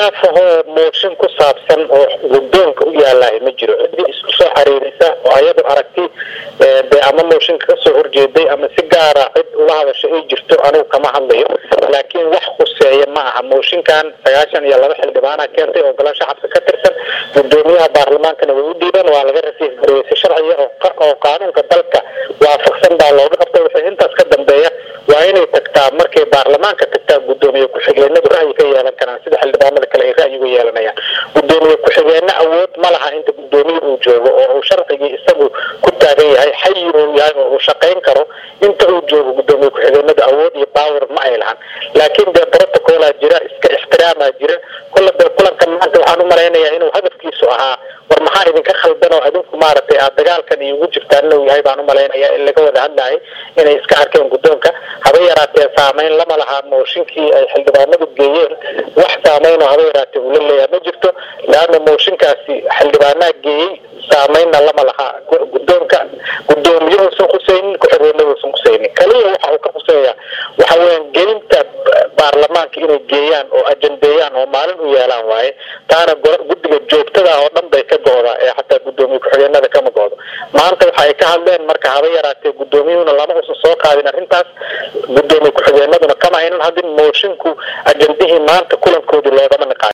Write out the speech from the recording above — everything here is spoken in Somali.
khilaafahoo mooshin ku saabsan oo guddoonka u yaalahay ma jiro ciddii isku soo xariirisa oo ayadu aragti dee ama mooshinka kasoo horjeeday ama si gaara cid ula hadasho ay jirto anigu kama hadlayo laakiin wax khuseeya ma aha mooshinkan sagaashan iyo laba xildhibaana keentay oo golo shacabka ka tirsan gudoomiyaha baarlamaankana way u dhiibeen waa laga rasiif gareeyay si sharciya oo qaanuunka dalka waafaqsan baa looga qabtay waxay intaas ka dambeeya waa inay tagtaa markay baarlamaanka tagtaa gudoomiye ku-xigeenadu ra'yi ka yeelan karaan sida xildhibaanada kale ay ra'yigu yeelanayaan gudoomiye ku-xigeene awood ma laha inta gudoomiye uu joogo oo uu sharcigii isagu ku taagan yahay xayi uu yahay oo uu shaqayn karo inta uu joogo gudoomiye ku-xigeenadu awood iyo baawer ma ay lahan laakiin dee protocolaa jira iska ixtiraamaa jira kolle dee kulanka maanta waxaan u malaynayaa inuu hadafkiisu ahaa war maxaa idinka khaldan oo adinku maaragtay aad dagaalkan iugu jirtaan inuu yahay baan u malaynayaa in laga wada hadlahay inay iska arkeen guddoonka haba yaraatee saameyn lama lahaa mooshinkii ay xildhibaanadu geeyeen wax saameyn oo haba yaraatee ula leeyaha ma jirto leanna mooshinkaasi xildhibaanaa geeyey saameynna lama lahaa guddoonka gudoomiyuhuusan khuseynin ku-xigeenaduusan khuseynin kaliya waxa uu ka khuseeya waxa weeyaan gelinta baarlamaanka inay geeyaan oo ajandeeyaan oo maalin u yeelaan waaye taana guddiga joogtada oo dhan bay ka go-daa ee xataa gudoomiye ku-xigeenada kama go-do maanta waxa ay ka hadleen marka haba yaraatee gudoomiyuhuna lama uusan soo qaadin arrintaas gudoomiye ku-xigeenaduna kama aynan hadin moshinku ajandihii maanta kulankoodii loogama niqaayo